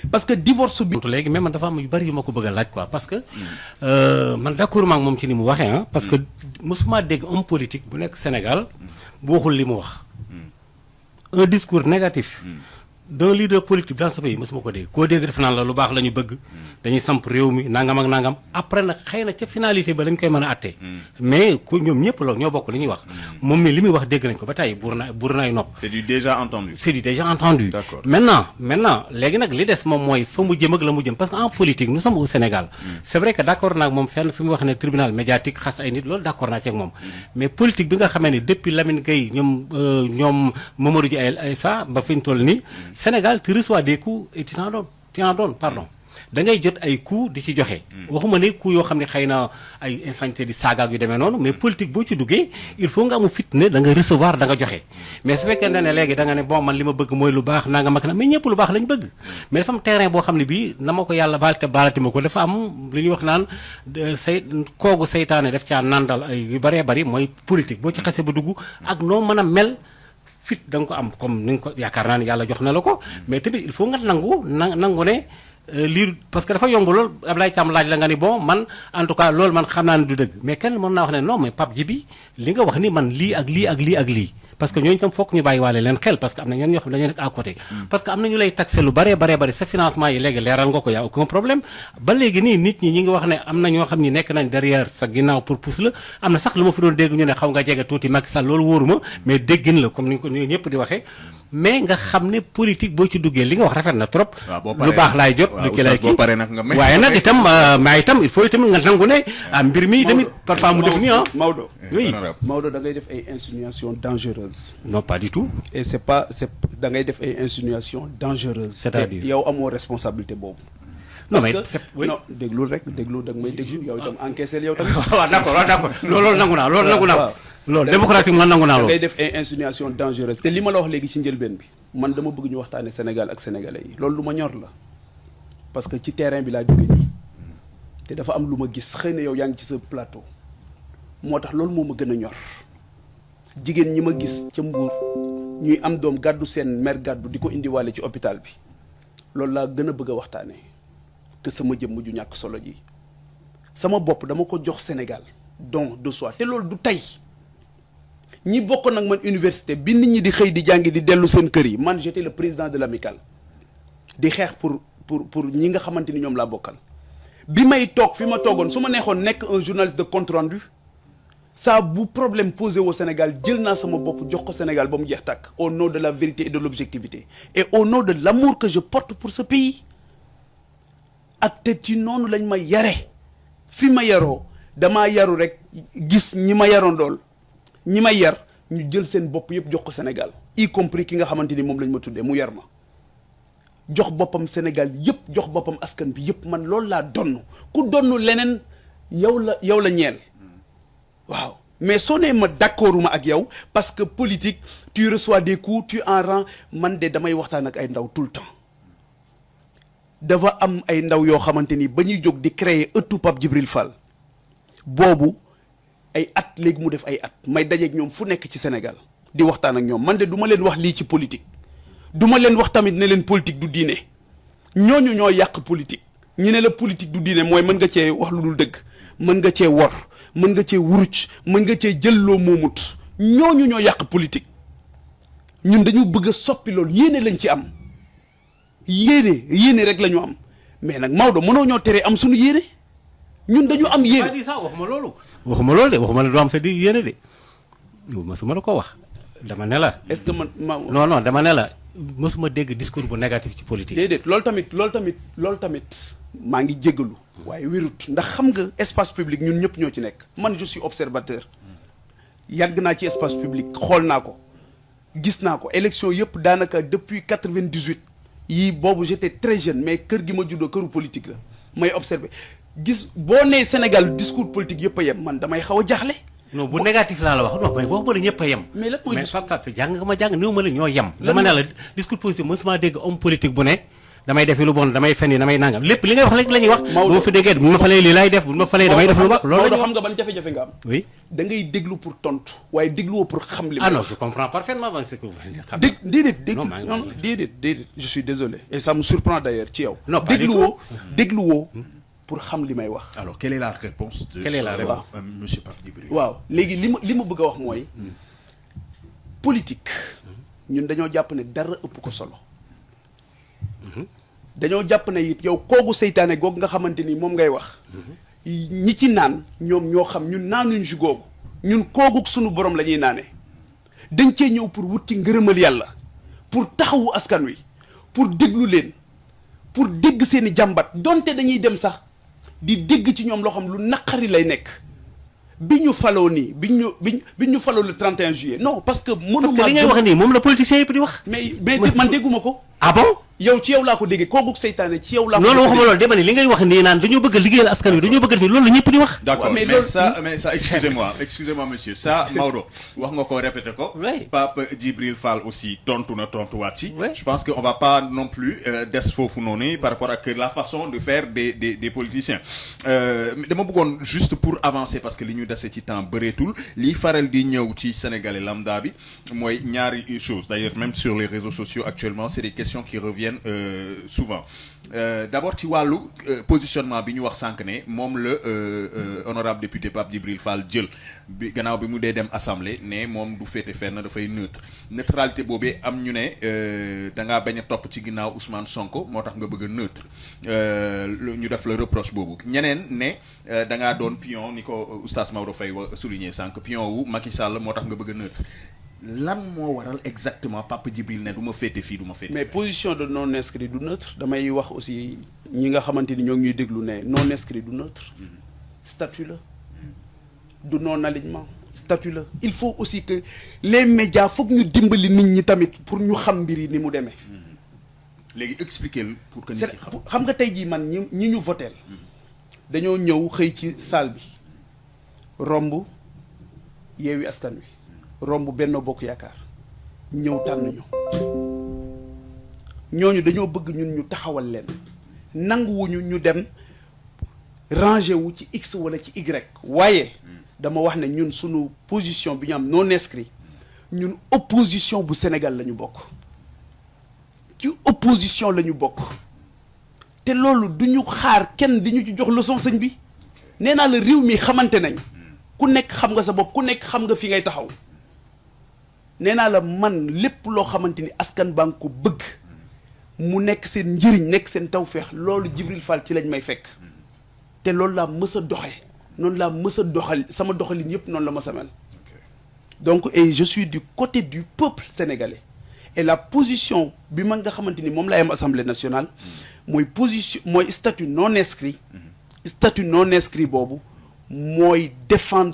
parce que divorce bi. léegi mais man dafa am yu bari yu ma ko bëgg a laaj quoi parce que euh, man d'accord ma ak moom ci ni mu waxee ah. parce que mosuma dégg homme politique bu nekk Sénégal bu waxul li mu wax. un discours négatif. d'un leader politique dans ce pays mosuma ko dégg koo dégg def naan la lu baax la ñu bëgg. dañuy samp réew mi nangam ak nangam après nag xëy na ca finalité ba dañ koy mën a attee. mais ku ñoom ñëpp loolu ñoo bokk li ñuy wax. moom mi li muy wax dégg nañ ko ba tey buur na buur nay nopp. c'est du déjà entendu. c'est du déjà entendu. D'accord. maintenant maintenant léegi nag li des moom mooy fa mu jëm ak la mu jëm parce que en politique nous sommes au Sénégal. c'est vrai que d'accord naa ak moom fenn fi mu wax ne tribunal médiatique xas ay nit loolu d'accord naa ci ak moom. mais politique bi nga xamee ne depuis Lamine Gueye ñoom euh, ñoom Mamadou Dia ay ça ba fi ñu toll nii. Sénégal tu reçois des coups et tu t'en donnes tu en donnes pardon. da ngay jot ay coups di ci joxe. waxuma ne coups yoo xam ne xëy na ay insanité di saagaak yu demee noonu mais politique boo ci duggee il faut nga amu fit ne da nga recevoir da nga joxe. mais su fekkee ne léegi da nga ne bon man li ma bëgg mooy lu baax nanga mag na mais ñëpp lu baax lañ bëgg. mais dafa am terrain boo xam ne bii na ma ko yàlla baal te baalati ma ko dafa am lu ñuy wax naan de say koogu saytaane def caa nandal ay yu bëree bëri mooy politique boo ci xasee ba dugg ak noo mën a mel. fit da nga ko am comme ni nga ko yaakaar naa ne yàlla jox na la ko mais tamit il faut nga nangu na nangu ne euh, lii parce que dafa yomb lool Ablaye Thiam laaj la nga ni bon man en tout cas loolu man xam naa ne du dëgg mais kenn mën naa wax ne non mais Pape Djibi li nga wax ni man lii ak lii ak lii ak lii parce que ñooñu tam fokk ñu bàyyi waale leen xel parce que am na ñenn ñoo xam ne dañoo nekk à côté parce que am na ñu lay taxé lu baree baree bari sa financement yi léegi leeral nga ko y a aucun problème ba léegi nii nit ñi ñi ngi wax ne am na ñoo xam ni nekk nañ derrière sa ginnaaw pour pousse la am na sax lu ma fi doon dégg ñu ne xaw nga jege tuuti Macky Sall loolu wóoruma mais déggin la comme ni ñu ko ni ñëpp di waxee mais nga xam ne politique boo ci duggee li nga wax rafet na trop waaw boo lu paree baax laay jot waaw, lu ki lay oustaz, boo paree nag nga may- waaye nag itam euh, mais itam il faut itam nga nangu ne ah mbir mi tamit parfois mu def nii ah Maodo oui honorable. Maodo da ngay def ay insinuations dangereuses non pas du tout et c'est pas c'est da ngay def ay insinuations dangereuses C'est-à-dire te yow amoo responsabilité boobu non parce mais que c'est oui non déglul rek déglu da nga may déglu yow itam encaissé yow tamit waaw d'accord waaw d'accord loolu loolu nangu naa loolu nangu naa waaw. loolu démocratique man nangu naa da loolu ngay def ay insinuations dangereuses te li ma la wax léegi ci njëlbeen bi man dama bëgg ñu waxtaane Sénégal ak sénégalais yi loolu lu ma ñor la parce que ci terrain bi laa jóge nii te dafa am lu ma gis xëy na yow yaa ngi ci sa plateau moo tax loolu moo ma gën a ñor jigéen ñi ma gis ca Mbuur ñuy am doom gàddu seen mère gàddu di ko indiwaale ci hôpital bi loolu laa gën a bëgg a waxtaanee que sama jëmm ju ñàkk solo ji sama bopp dama ko jox Sénégal don de soi te loolu du tey ñi bokk nag man université bi nit ñi di xëy di jàngi di dellu seen kër yi man j'étais le président de l'amicale di xeex pour pour pour ñi nga xamante ni ñoom laa bokkal bi may toog fi ma toogoon su ma neexoon nekk un journaliste de compte rendu saa bu problème posé au Sénégal jël naa sama bopp jox ko Sénégal ba mu jeex tàkk au nom de la vérité et de l'objectivité et au nom de l'amour que je porte pour ce pays ak te ci noonu lañ ma yare fi ma yaroo damaa yaru rek gis ñi ma yaroon dool ñi ma yar ñu jël seen bopp yëpp jox ko Sénégal y compris ki nga xamante ni moom lañ ma tuddee mu yar ma jox boppam Sénégal yëpp jox boppam askan bi yëpp man loolu laa donn ku donn leneen yow la yow la ñeel waaw mais soo nee ma d'accorduma ak yow parce que politique tu reçois des coups tu en rends man de damay waxtaan ak ay ndaw tout le temps dafa am ay ndaw yoo xamante ni ba ñuy jóg di créer ëttu Pape Djibril Fall boobu ay at léegi mu def ay at may dajeeg ñoom fu nekk ci Sénégal di waxtaan ak ñoom man de du ma leen wax lii ci politique du ma leen wax tamit ne leen politique du diine ñooñu ñoo yàq politique ñu ne la politique du diine mooy mën nga cee wax lu dul dëgg mën nga cee wor mën nga cee wuruc mën nga cee jël loo moomut ñooñu ñoo yàq politique ñun dañu bëgg a soppi loolu yéene lañ ci am yéene yéene rek la ñu am mais nag Maodo mënoo ñoo tere am suñu yéene ñun dañu am pas yéene dit ça waxuma loolu waxuma loolu de waxuma la du am sa di yéene de masuma la ko wax dama ne la est-ce que man ma non non dama ne la mësuma dégg discours bu négatif ci politique déedéet loolu tamit loolu tamit loolu tamit maa ngi jéggalu waaye wérut ndax xam nga espace public ñun ñëpp ñoo ci nekk man je suis observateur yàgg naa ci espace public xool naa ko gis naa ko élection yëpp daanaka depuis 98 yii boobu j'étais très jeune mais kër gi ma juddoo këru politique la may observer gis boo nee Sénégal discours politique yëpp a yem man damay xaw a jaaxle non bu négatif laa la wax non mais waxuma la ñëpp a yem Mais lan mooy mais discours- Pape Pape jàng nga ma jàng néew ma la ñoo yem Lan dama ne mooy- la discours positif mësuma dégg homme politique bu ne damay defi lu bon damay fen yi damay nangam lépp li ngay wax rek la ñuy wax bu Maodo. ma fi déggee bu ma falee lii laay def bu ma falee damay def lu baax loolu la Maodo ñuy xam wax nga ban jafe-jafe nga am oui da ngay déglu pour tontu waaye dégluwoo pour xam li ah may non wax. je comprends parfaitement ce que vous xam dég déedéet dég Non, maa ngi- non déedéet déedéet je suis désolé et ça me surprend d'ailleurs ci yow Non, pas du dégluwoo dégluwoo pour xam li may wax Alors, quelle est la réponse de Quelle est la euh, réponse euh, Monsieur Pape Djibril waaw léegi li ma li ma bëgg a wax mooy politique ñun dañoo jàpp ne dara ëpp ko solo dañoo jàpp ne it yow koogu seytaane googu nga xamante ni moom ngay wax ñi ci naan ñoom ñoo xam ñun naanuñ si googu ñun koogu sunu borom la ñuy naane dañ cee ñëw pour wut ci ngërëmal yàlla pour taxawu askan wi pour déglu leen pour dégg seen i jàmbat donte dañuy dem sax di dégg ci ñoom loo xam lu naqari lay nekk bi ñu faloo nii bi ñu bi ñu bi ñu faloo le 31 juillet non parce que. parce mënuma que li ngay wax nii moom la politicien yëpp di wax mais mais man dégguma ko. ah bon yow ci yow laa ko déggee kooku seytaane ci yow laa ko. loolu waxuma loolu dama ne li ngay wax nii naan dañoo bëgg a liggéeyal askan wi dañoo bëgg a def loolu la ñëpp di wax D'accord, Ouais, mais mais, loolu- ça, mais ça, excusez-moi, excusez-moi, monsieur. Ça, Mauro, wax nga ko répéter ko. Oui. Pape Djibril Fall aussi tontu na tontuwaat ci. Oui. Je pense qu'on va pas non plus euh, des foofu noonu par rapport ak la façon de faire des des des politiciens. Euh, dama bëggoon juste pour avancer parce que li ñu dese ci temps bëreetul liy faral di ñëw ci sénégalais lambda bi mooy ñaari chose d'ailleurs même sur les réseaux sociaux actuellement c'est des questions qui reviennent euh, souvent. Euh, d'abord ci wàllu euh, positionnement bi ñu wax sànq ne moom la euh, euh, honorable député Pape Djibril Fall jël bi gannaaw bi mu dee dem assemblée ne moom du féete fenn dafay neutre neutralité boobee am ñu ne euh, da ngaa bañ a topp ci ginnaaw Ousmane Sonko moo tax nga bëgg a neutre euh, lu- ñu def la reproche boobu ñeneen ne euh, da ngaa doon pion ni ko euh, oustaz Maodo Faye wa souligné sànq pion wu Macky Sall moo tax nga bëgg a neutre lan moo waral exactement Pape Djibril ne du ma féete fii du ma féete mais fee. position de non inscrit du neutre damay wax aussi ñi nga xamante ni ñoo ngi ñuy déglu ne non inscrit du neutre statut la du non alignement statut la il faut aussi que les médias foog ñu dimbali nit ñi tamit pour ñu xam mbir yi ni mu demee léegi expliquer pour que nit c'est yi xam. xam nga tey jii man ñi ñi ñu voteel dañoo ñëw xëy ci salle bi romb yeewi askan wi romb Benno Bokk Yaakaar ñëw tànn ñu ñooñu dañoo bëgg ñun ñu taxawal leen nanguwuñu ñu dem rangé wu ci x wala ci y waaye dama wax ne ñun sunu position bi ñu am non inscrit ñun opposition bu Sénégal la ñu bokk ci opposition la ñu bokk te loolu du ñu xaar kenn di ñu ci jox leçon sëñ bi nee naa la réew mi xamante nañ ku nekk xam nga sa bopp ku nekk xam nga fi ngay taxaw nee naa la man lépp loo xamante ni askan baa ngi ko bëgg mu nekk seen njëriñ nekk seen tawféex loolu Jibril Fall ci lañ may fekk te loolu laa mës a doxe noonu laa mës a doxal sama doxalin yépp noonu la mës a mel donc et je suis du côté du peuple sénégalais et la position bi man nga xamante ni moom laay am assemblée nationale mooy position mooy statut non inscrit statut non inscrit boobu mooy défendre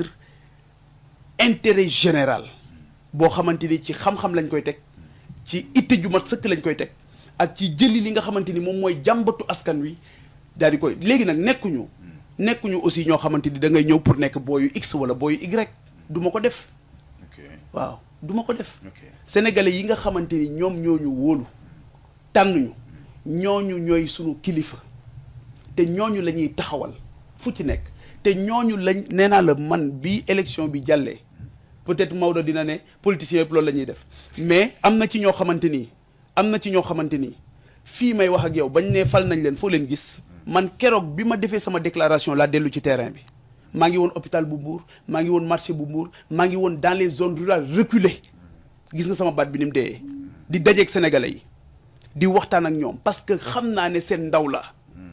intérêt général boo xamante ni ci xam-xam lañ koy teg ci itte ju mat sëkk lañ koy teg ak ci jëli li nga xamante ni moom mooy jàmbatu askan wi daal di koy léegi nag nekkuñu nekkuñu aussi ñoo xamante ni da ngay ñëw pour nekk booyu x wala booyu y du ma ko def ok waaw du ma ko def ok sénégalais yi nga xamante ni ñoom ñooñu wóolu tànnuñu ñooñu ñooy sunu kilifa te ñooñu la ñuy taxawal fu ci nekk te ñooñu lañ nee naa la man bi élection bi jàllee peut-être Maodo dina ne politiciens yëpp loolu la ñuy def mais am na ci ñoo xamante ni am na ci ñoo xamante ni fii may wax ak yow bañ ne fal nañ leen foo leen gis man keroog bi ma defee sama déclaration laa dellu ci terrain bi maa ngi woon hôpital bu Mbour maa ngi woon marché bu Mbour maa ngi woon dans les zones rurales reculées gis nga sama baat bi ni mu dee di dajeeg sénégalais yi di waxtaan ak ñoom parce que xam naa ne seen ndaw la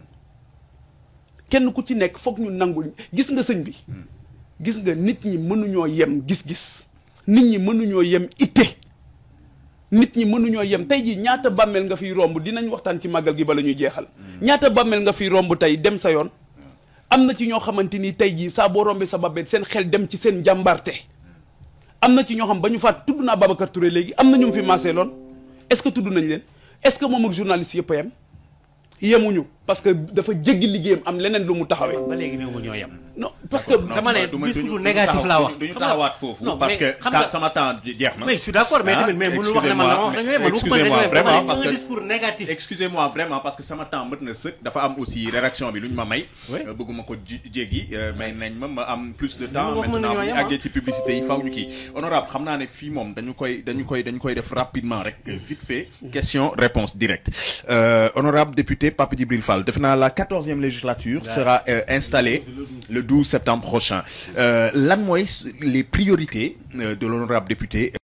kenn ku ci nekk foog ñu nangul gis nga sëñ bi gis nga nit ñi mënuñoo yem gis-gis nit ñi mënuñoo yem itte nit ñi mënuñoo yem tey jii ñaata bàmmeel nga fiy romb dinañ waxtaan ci màggal gi bala ñuy jeexal ñaata bàmmeel nga fiy romb tey dem sa yoon am na ci ñoo xamante ni tey jii saa boo rombee sa bàmmeel seen xel dem ci seen jàmbarte am na ci ñoo xam ba ñu faat tudd naa Babacar Touré léegi am na ñu mu fi maasee loon est-ce que tudd nañ leen est-ce que moom ak journaliste yëpp a yem yemuñu parce que dafa jéggi liggéeyam am leneen lu mu taxawee. ba léegi néew ma ñoo yem. non parce que. dama ne du ma- discours duñu- négatif duñu laa taxaw- wax. duñu Xam nga- taxawaat foofu non, parce mais que xam ta- nga- sama temps jeex na mais je suis d'accord mais Ah, tamit mais mënul wax ne man dama wax dañu man waxuma dañu excusez-moi dama vraiment ne parce un que discours négatif. excusez-moi vraiment parce que sama temps mët na sëkk dafa am aussi rédaction bi lu ñu ma may Oui. Euh, bëgguma ko ji- jéggi euh, may nañ ma ma am plus de temps wax mën maintenant nañoo bu ñu yem, ah. àggee ci publicité yi faw ñu kii honorable xam naa ne fii moom dañu koy dañu koy dañu koy def rapidement rek euh, vite fait question réponse directe Euh, honorable député Pape Djibril Fall def naa la quatorzième législature sera euh, installée le 12 septembre prochain Euh, lan mooy les priorités euh, de l'honorable député